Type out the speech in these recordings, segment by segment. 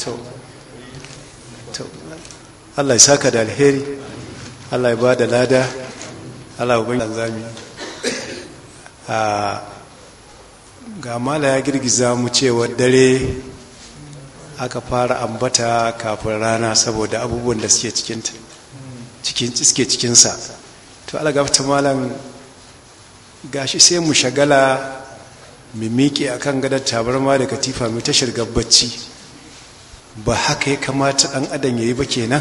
to to Allah ya saka da alheri Allah ya ba da lada Allah ya bani zami a ga mala ya girgiza mu cewa dare aka fara ambata kafin rana saboda abubuwan da suke cikinta cikin suke cikinsa to Allah gafta malam gashi sai mu shagala mu miƙe akan gadar tabarma da katifa mu ta shirgar bacci ba haka ya kamata ɗan adam ya yi ba kenan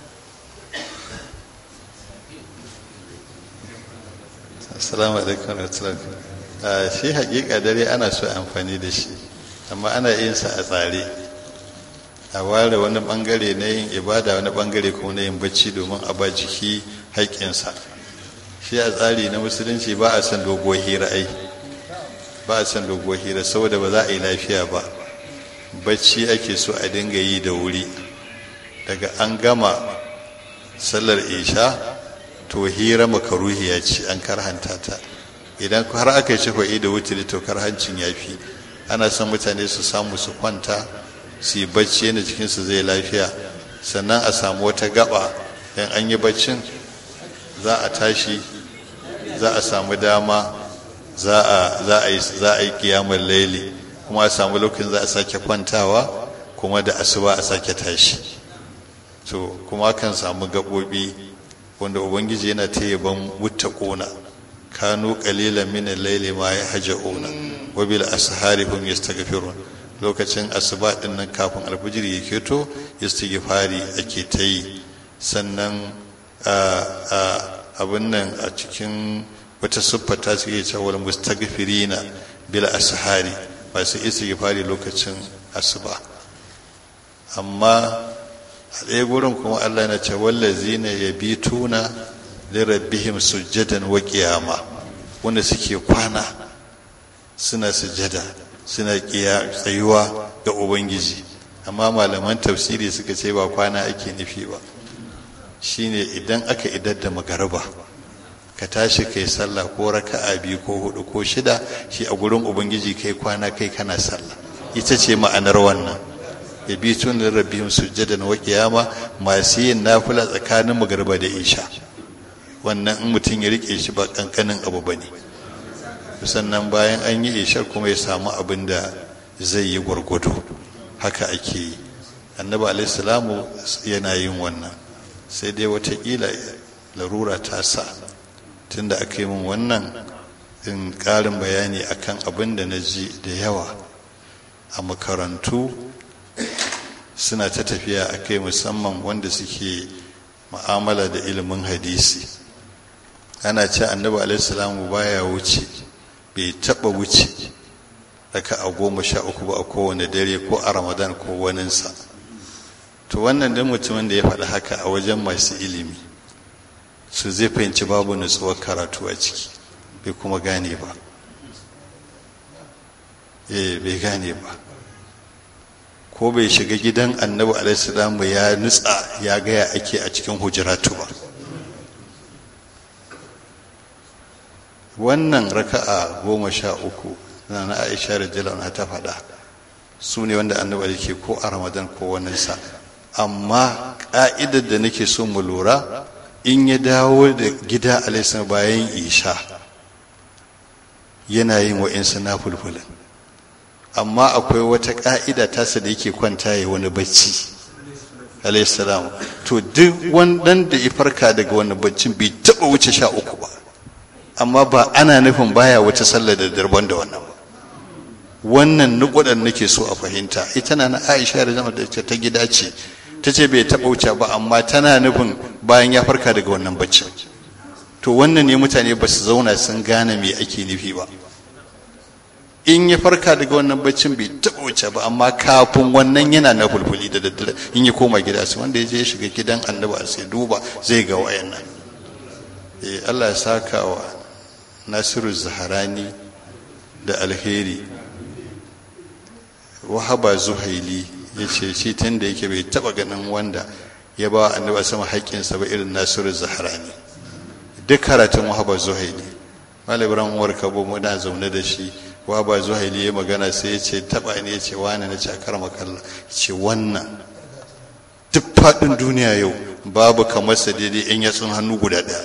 assalamu alaikum warahmatullahi shi hakika dare ana so amfani da shi amma ana yin sa a tsare a ware wani bangare na yin ibada wani bangare kuma na yin bacci domin a ba jiki haƙƙinsa shi a tsari na musulunci ba a san doguwar hira ai ba a san doguwar hira saboda ba za a yi lafiya ba bacci ake so a dinga yi da wuri daga an gama sallar isha to hira makaruhiya ce an karhanta ta idan har aka yi shafa'i da wuturi to karhancin ya fi ana son mutane su samu su kwanta su yi bacci yadda jikinsu zai lafiya sannan a samu wata gaba in an yi baccin za a tashi za a samu dama za a yi kiyamar laili kuma a samu lokacin za a sake kwantawa kuma da asuba a sake tashi to kuma kan samu gaɓoɓi wanda ubangiji yana ta yaban muttaquna kanu qalilan min al-layli ma yahja'una wa bil ashari hum yastaghfirun lokacin asuba din nan kafin alfijir ya keto istighfari ake ta yi sannan abin nan a cikin wata siffa ta suke cewa mustaghfirina bil ashari masu istighfari lokacin asuba amma a ɗaya gurin kuma Allah na ce wallazina yabituna li rabbihim sujjadan wa qiyama wanda suke kwana suna sujjada suna tsayuwa ga ubangiji amma malaman tafsiri suka ce ba kwana ake nufi ba shine idan aka idar da magariba ka tashi kai sallah ko raka'a biyu ko hudu ko shida shi a gurin ubangiji kai kwana kai kana sallah ita ce ma'anar wannan ya bi tun da rabbihim sujjadan wa qiyama masu yin nafila tsakanin magariba da isha wannan in mutum ya rike shi ba kankanin abu bane sannan bayan an yi ishar kuma ya samu abin da zai yi gwargwado haka ake yi annabi alaihissalamu yana yin wannan sai dai watakila larura ta sa tunda aka yi min wannan in ƙarin bayani akan abin da na ji da yawa a makarantu suna ta tafiya a kai musamman wanda suke ma'amala da ilimin hadisi ana ce annabi alaihissalamu baya wuce bai taba wuce raka a goma sha uku ba a kowane dare ko a ramadan ko waninsa to wannan dan mutumin da ya faɗi haka a wajen masu ilimi su zai fahimci babu nutsuwar karatu a ciki bai kuma gane ba eh bai gane ba ko bai shiga gidan annabi alaihi ya nutsa ya gaya ake a cikin hujiratu ba wannan raka'a goma sha uku na na aisha da jalana ta faɗa su ne wanda annabi ke ko a ramadan ko waninsa amma ƙa'idar da nake so mu lura in ya dawo da gida alaihi bayan isha yana yin wa'insu na fulfulin amma akwai wata ƙa'ida tasa da yake kwanta ya wani bacci alaihi to duk wannan da ya farka daga wani baccin bai taɓa wuce sha uku ba amma ba ana nufin baya wata sallar da darban da wannan ba wannan nukudan nake so a fahimta ita na Aisha da zama da ta gida ce ta ce bai taɓa wuce ba amma tana nufin bayan ya farka daga wannan baccin to wannan ne mutane ba su zauna sun gane me ake nufi ba in ya farka daga wannan baccin bai taɓa wuce ba amma kafin wannan yana na fulfuli da daddare in ya koma gida su wanda ya je ya shiga gidan annabi a sai duba zai ga wayannan eh Allah ya saka wa Nasiru Zaharani da alheri wahaba zuhaili ya ce shi tun da yake bai taba ganin wanda ya ba annabi sama haƙƙinsa ba irin Nasiru Zaharani duk karatun wahaba zuhaili malam ibrahim umar kabo muna zaune da shi wa ba zuhaili ya magana sai ya ce taba ne ya ce wani na cakar makalla ce wannan duk faɗin duniya yau babu kamar sa daidai in yatsun hannu guda ɗaya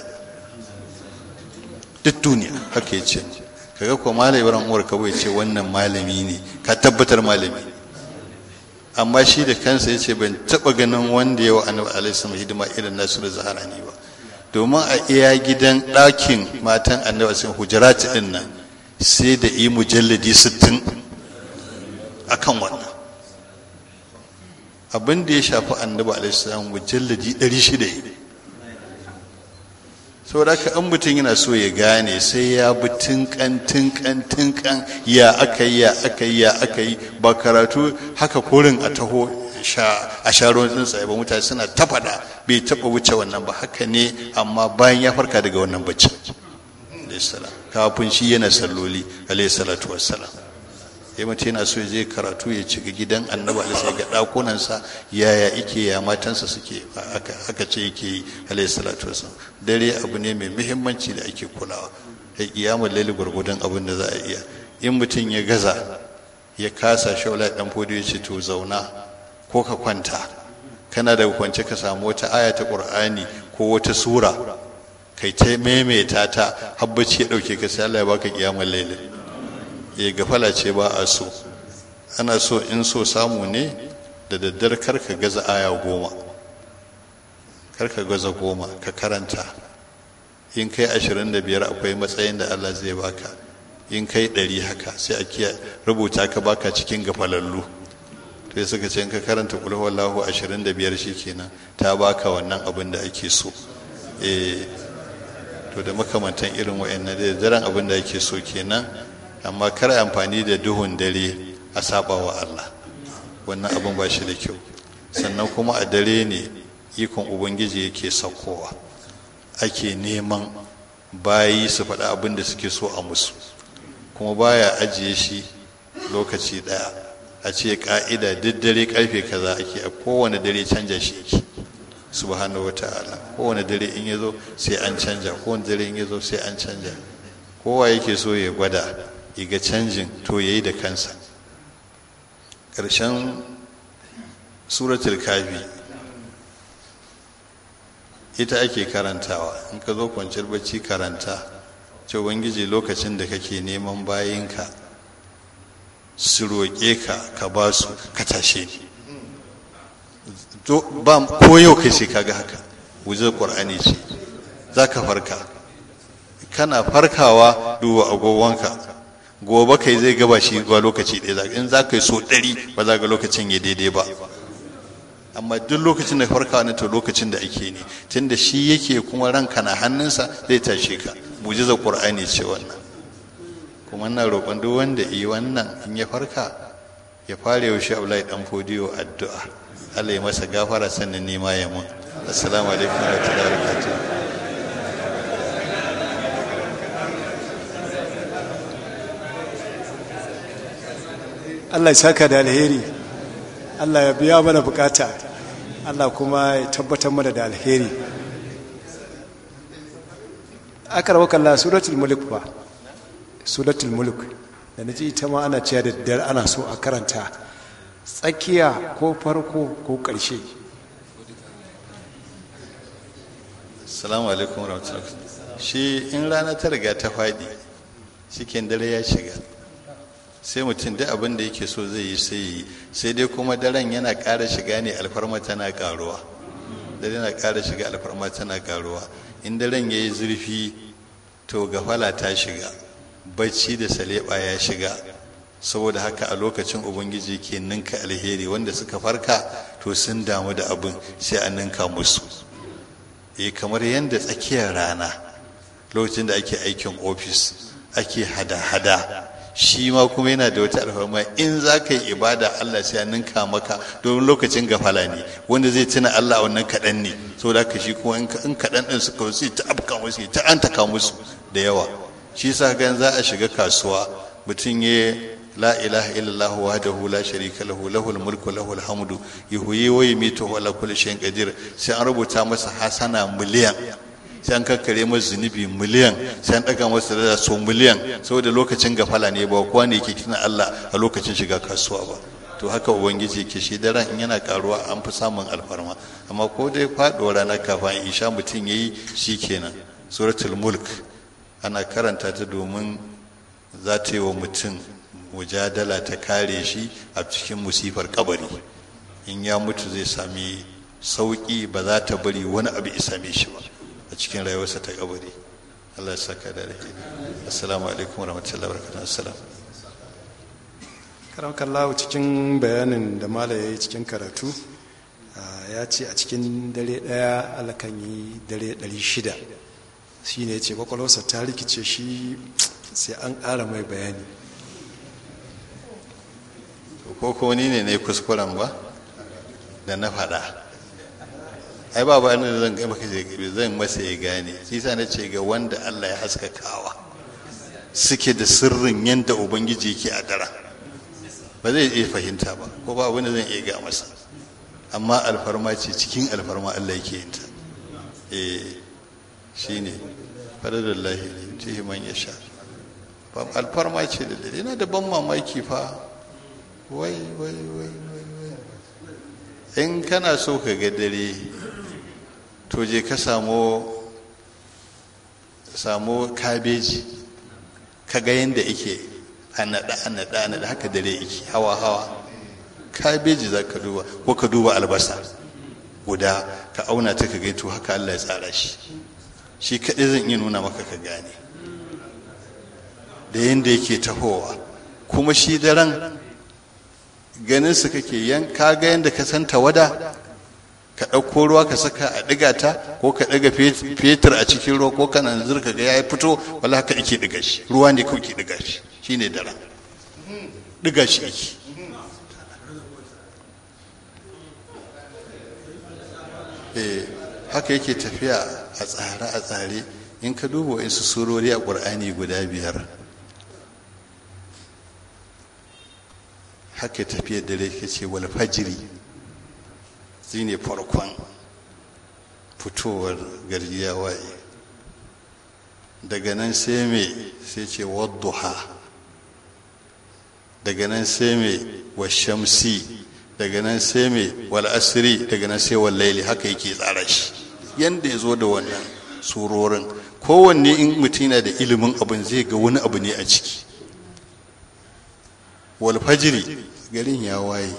duk duniya haka ya ce kaga ko malai ibrahim umar kabo ya ce wannan malami ne ka tabbatar malami amma shi da kansa ya ce ban taɓa ganin wanda yawa annabi alaihi hidima irin nasu da zaharani ba domin a iya gidan ɗakin matan annabi sun hujjarati ɗin nan sai da yi mujalladi sittin a kan wannan abin da ya shafi annabi alaihissalam mujalladi ɗari shida yi saboda haka an mutum yana so ya gane sai ya bi tinkan tinkan tinkan ya aka yi ya aka yi ya aka yi ba karatu haka korin a taho a sha ruwan tsuntsaye ba mutane suna ta faɗa bai taɓa wuce wannan ba haka ne amma bayan ya farka daga wannan bacci kafin shi yana salloli alayhi salatu wassalam ya mutum yana so ya je karatu ya ci gidan annabi alaihi ga ɗakunansa yaya ike ya matansa suke aka ce yake yi alayhi salatu wassalam dare abu ne mai muhimmanci da ake kulawa ya kiyamar laili gwargwadon abin da za a iya in mutum ya gaza ya kasa shaula dan fodo ya ce to zauna ko ka kwanta kana daga kwance ka samu wata aya ta qur'ani ko wata sura kai ta maimaita ta habbaci ya dauke ka sai Allah ya baka kiyamar laili ya gafala ce ba a so ana so in so samu ne da daddar karka gaza aya goma karka gaza goma ka karanta in kai ashirin da biyar akwai matsayin da Allah zai baka in kai ɗari haka sai a kiya rubuta ka baka cikin gafalallu to suka ce in ka karanta kulhu wallahu ashirin da biyar kenan ta baka wannan abin da ake so eh to da makamantan irin wa'annan da daren abin da ake so kenan amma kar amfani da duhun dare a saba wa Allah wannan abin ba shi da kyau sannan kuma a dare ne ikon ubangiji yake saukowa ake neman bayi su faɗa abin da suke so a musu kuma baya ajiye shi lokaci ɗaya a ce ka'ida duk dare karfe kaza ake a kowane dare canja shi yake subhanahu wa ta'ala kowane dare in ya zo sai an canja kowane dare in ya zo sai an canja kowa yake so ya gwada ya ga canjin to ya yi da kansa ƙarshen suratul kafi ita ake karantawa in ka zo kwanciyar bacci karanta ce ubangiji lokacin da kake neman bayinka su roƙe ka ka ba su ka tashe ni ba ko yau kai sai kaga haka wujar ƙur'ani ce za ka farka kana farkawa duba agogonka gobe kai zai gaba shi ba lokaci ɗaya in za ka yi so ɗari ba za ga lokacin ya daidai ba amma duk lokacin da farkawa na to lokacin da ake ne tunda shi yake kuma ranka na hannunsa zai tashe ka mujiza qur'ani ce wannan kuma ina roƙon duk wanda yi wannan in ya farka ya fara yaushe Abdullahi dan fodiyo addu'a Allah ya masa gafara sannan nema ya mun assalamu alaikum wa rahmatullahi wa barakatuh Allah ya saka da alheri Allah ya biya mana bukata Allah kuma ya tabbatar mana da alheri aka rawa kalla suratul mulk ba suratul mulk da naji ita ma ana cewa da daddare ana so a karanta tsakiya ko farko ko ƙarshe assalamu alaikum warahmatullahi shi in rana ta riga ta faɗi cikin dare ya shiga sai mutum duk abin da yake so zai yi sai yi sai dai kuma daren yana ƙara shiga ne alfarma tana ƙaruwa dare yana ƙara shiga alfarma tana ƙaruwa in daren ya yi zurfi to gafala ta shiga bacci da saleba ya shiga saboda haka a lokacin ubangiji ke ninka alheri wanda suka farka to sun damu da abin sai a ninka musu eh kamar yadda tsakiyar rana lokacin da ake aikin ofis ake hada-hada shi ma kuma yana da wata alfarma in za ka yi ibada Allah sai ya ninka maka domin lokacin gafala ne wanda zai tuna Allah wannan kaɗan ne saboda haka shi kuma in kaɗan ɗin suka wasu ta afka musu ta an taka musu da yawa shi sa gan za a shiga kasuwa mutum ya la ilaha illallah wahdahu la sharika lahu lahul mulku lahul hamdu yuhyi wa yumiitu wa ala kulli shay'in qadir sai an rubuta masa hasana miliyan sai an kakkare masa zunubi miliyan sai an ɗaga masa da so miliyan saboda lokacin gafala ne ba kowa ne ke tuna Allah a lokacin shiga kasuwa ba to haka ubangiji ke shi daren in yana karuwa an fi samun alfarma amma ko dai faɗuwa rana kafin isha mutum ya yi shi kenan suratul mulk ana karanta ta domin za ta yi wa mutum mujadala ta kare shi a cikin musifar kabari in ya mutu zai sami sauƙi ba za ta bari wani abu ya same shi ba a cikin rayuwarsa ta kabari Allah ya saka da rake assalamu alaikum warahmatullahi wabarakatuh assalam karamkallahu cikin bayanin da mala ya yi cikin karatu ya ce a cikin dare ɗaya alakan yi dare ɗari shida shi ne ce kwakwalwarsa ta rikice shi sai an ƙara mai bayani ko ko ni ne na yi kuskuren ba da na faɗa ai ba ba da zan gaba zan masa ya gane shi sa na ce ga wanda Allah ya haskakawa suke da sirrin yadda ubangiji yake a dara ba zai iya fahimta ba ko ba abin da zan iya ga masa amma alfarma ce cikin alfarma Allah yake yin ta eh shine fadadallahi tihi man yasha alfarma ce da dare yana da ban mamaki fa wai wai wai wai in kana so ka ga dare to je ka samu samu kabeji ka ga yadda ike a naɗa a naɗa a naɗa haka dare ike hawa hawa kabeji za ka duba ko ka duba albasa guda ka auna ta ka gaito haka Allah ya tsara shi shi kaɗai zan iya nuna maka ka gane da yadda yake tahowa kuma shi daren ganin su kake yan ka ga yadda ka san tawada ka ɗauko ruwa ka saka a ɗiga ta ko ka ɗiga fetur a cikin ruwa ko kana zurka ga ya fito wala haka ike ɗiga shi ruwa ne kawai ke ɗiga shi shine daren ɗiga shi yake haka yake tafiya a tsare a tsare in ka duba wasu surori a ƙur'ani guda biyar haka tafiyar dare ka ce wal fajiri shi ne farkon fitowar garji ya waye daga nan sai me sai ce wadduha daga nan sai me wa shamsi daga nan sai me wal asiri daga nan sai wal laili haka yake tsara shi yanda ya zo da wannan surorin kowanne in mutum yana da ilimin abin zai ga wani abu ne a ciki wal fajiri garin ya waye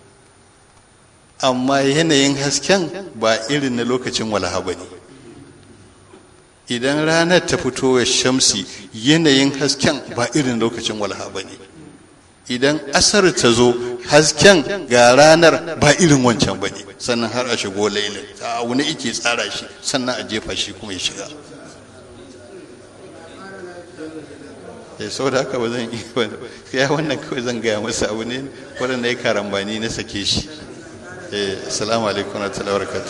amma yanayin hasken ba irin na lokacin walaha ba ne idan ranar ta fito ya shamsi yanayin hasken ba irin lokacin walaha ba ne idan asar ta zo hasken ga ranar ba irin wancan ba ne sannan har a shigo lailin a wani ike tsara shi sannan a jefa shi kuma ya shiga ya sau da haka ba zan yi ya wannan kawai zan gaya masa abu ne waɗanda ya karambani na sake shi assalamu alaikum wa ta'ala barakatu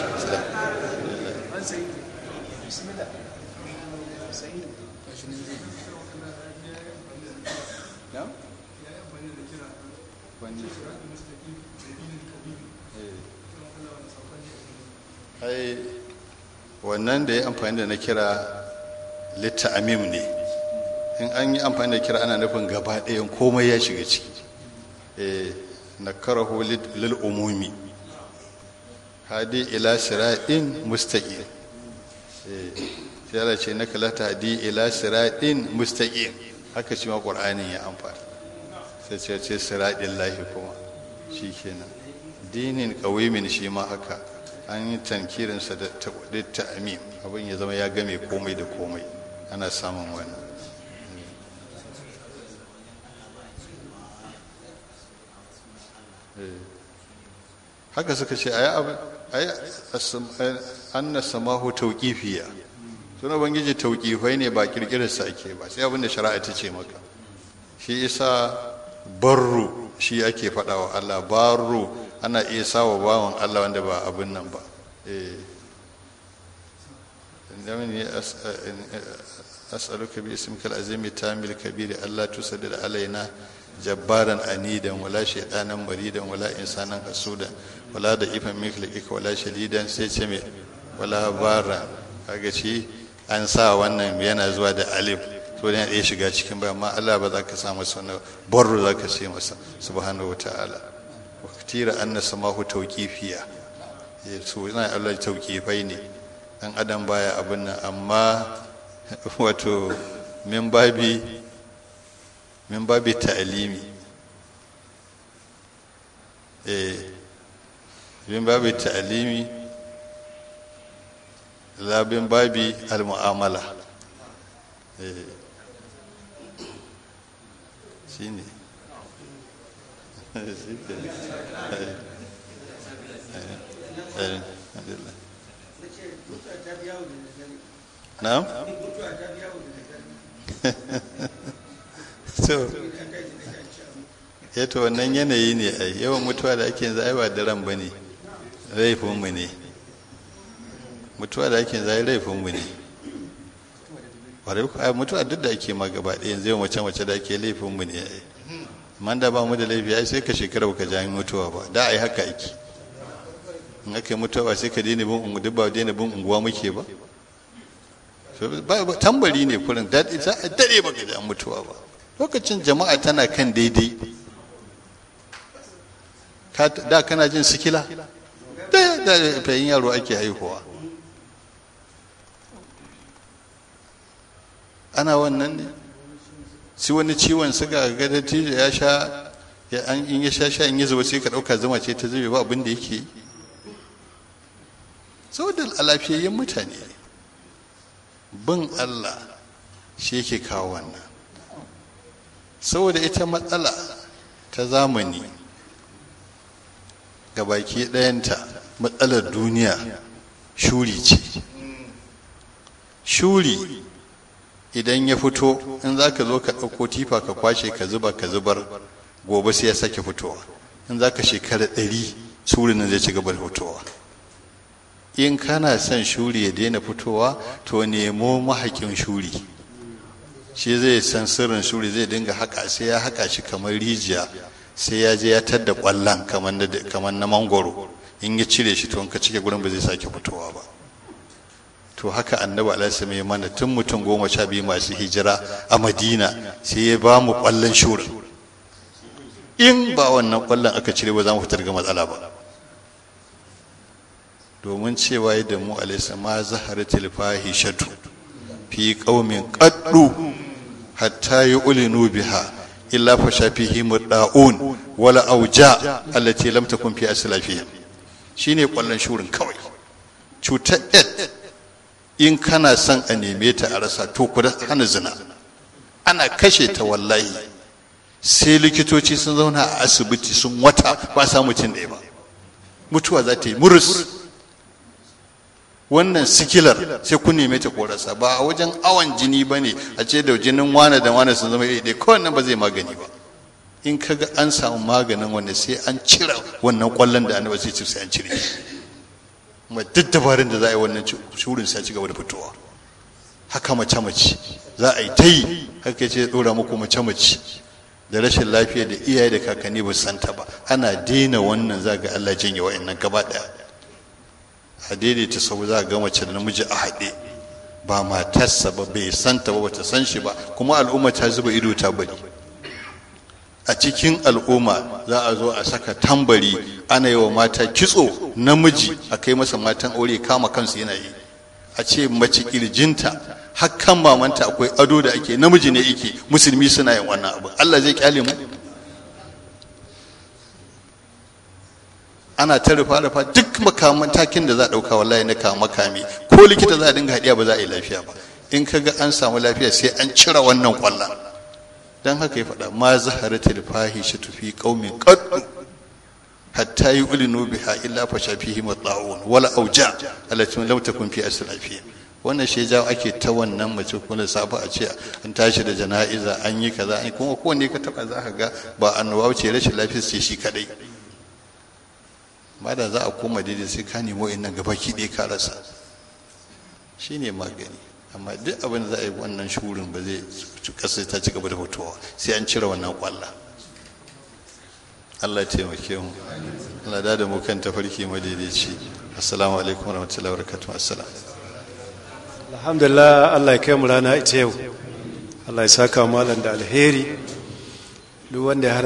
ai wannan da ya amfani da na kira litta amim ne in an yi amfani da kira ana nufin gaba ɗayan komai ya shiga ciki na karahu lil umumi hadi ila siratin mustaqim sai Allah ce naka la tahdi ila siratin mustaqim haka shi ma qur'anin ya amfani sai ce ce siratin lahi kuma shikenan dinin qawimin shi ma haka an yi tankirinsa da ta'amim abin ya zama ya game komai da komai ana samun wannan haka suka ce ayi anna samahu tauqifiya suna bangiji tauqifai ne ba kirkirar sa ake ba sai abin da shari'a ta ce maka shi isa barru shi ake faɗa wa Allah barru ana iya sawa bawan Allah wanda ba abin nan ba eh as'aluka bi ismikal azimi tamil kabiri Allah tusaddid alaina jabbaran anidan wala shaytanan maridan wala insanan hasudan wala da ifan miklika wala shadidan sai ce me wala bara kaga shi an sa wannan yana zuwa da alif to ne ya shiga cikin ba amma Allah ba za ka sa masa wani barru za ka ce masa subhanahu wata'ala wa katira anna samahu tawqifiya ya so ina Allah tawqifai ne dan adam baya abin nan amma wato min babi min babi ta'alimi eh min babi ta'alimi labin babi al-mu'amala eh shine na'am so yato wannan yanayi ne a yawan mutuwa da ake yanzu aiwa daren ba ne laifinmu ne mutuwa da ake yanzu ai laifinmu ne mutuwa duk da ake ma gaba ɗaya yanzu yawan mace-mace da ake laifinmu ne ai man da ba mu da laifi ai sai ka shekara ka jami mutuwa ba da ai haka ake in aka yi mutuwa sai ka daina bin ungu duk ba daina bin unguwa muke ba tambari ne kurin daɗi za a daɗe baka ji an mutuwa ba lokacin jama'a tana kan daidai da kana jin sikila da da fayin yaro ake haihuwa ana wannan ne si wani ciwon suga ga dattijo ya sha in ya sha sha in yi zuba sai ka ɗauka zama ce ta zube ba abin da yake yi saboda alafiyayyen mutane ne bin Allah shi yake kawo wannan saboda ita matsala ta zamani ga baki ɗayanta matsalar duniya shuri ce shuri idan ya fito in za ka zo ka ɗauko tifa ka kwashe ka zuba ka zubar gobe sai ya sake fitowa in za ka shekara ɗari surin nan zai ci gaba da fitowa in kana son shuri ya daina fitowa to nemo mahaƙin shuri shi zai san sirrin shuri zai dinga haƙa sai ya haƙa shi kamar rijiya sai ya je ya tadda ƙwallon kamar na mangoro in ya cire shi to in ka cike gurin ba zai sake fitowa ba to haka annabi alaihi mai mana tun mutum goma sha biyu masu hijira a madina sai ya ba mu ƙwallon shurin in ba wannan ƙwallon aka cire ba za mu fitar ga matsala ba domin cewa da mu alaisa ma zaharatul fahishatu fi qaumin qaddu hatta yu'linu biha illa fa shafihi mudda'un wala auja allati lam takun fi aslafihim shine kwallon shurin kawai cutar ed in kana son a neme ta a rasa to ku hana zina ana kashe ta wallahi sai likitoci sun zauna a asibiti sun wata ba sa mutum ɗaya ba mutuwa za ta yi murus wannan sikilar sai kun neme ta korasa ba a wajen awon jini ba ne a ce da jinin wane da wane sun zama iri ɗaya kawai nan ba zai magani ba in ka ga an samu maganin wanda sai an cire wannan kwallon da annabi sai ce sai an cire kuma duk dabarun da za a yi wannan shurin sai ci gaba da fitowa haka mace mace za a yi ta yi haka ce dora muku mace mace da rashin lafiya da iyaye da kakanni ba su santa ba ana daina wannan za ga Allah janye wa'annan gaba daya a daidaita sau za ga mace da namiji a haɗe ba matarsa ba bai santa ba bata san shi ba kuma al'umma ta zuba ido ta bari a cikin al'umma za a zo a saka tambari ana yi wa mata kitso namiji a kai masa matan aure kama kansu yana yi a ce mace kirjinta hakan mamanta akwai ado da ake namiji ne yake musulmi suna yin wannan abu Allah zai kyale mu ana ta rufa rufa duk makaman takin da za a dauka wallahi na kama makami ko likita za a dinga hadiya ba za a yi lafiya ba in ka ga an samu lafiya sai an cire wannan kwallon dan haka ya faɗa ma zaharatul fahishatu fi qaumin qaddu hatta yu'linu biha illa fa shafihi mata'un wala auja allati lam takun fi aslafihim wannan shi jawo ake ta wannan mace kuma safa a ce an tashi da jana'iza an yi kaza an kuma kowanne ka taba za ka ga ba annoba ce rashin lafiya ce shi kadai ba da za a koma daidai sai ka nemo innan gaba ki ɗaya ka rasa shine magani amma duk abin da za a yi wannan shurin ba zai kasa ta ci gaba da fitowa sai an cire wannan kwalla Allah ya taimake mu Allah da da mu kan tafarki madaidaici assalamu alaikum warahmatullahi wabarakatuh assalam alhamdulillah Allah ya kai mu rana ita yau Allah ya saka malam da alheri duk wanda ya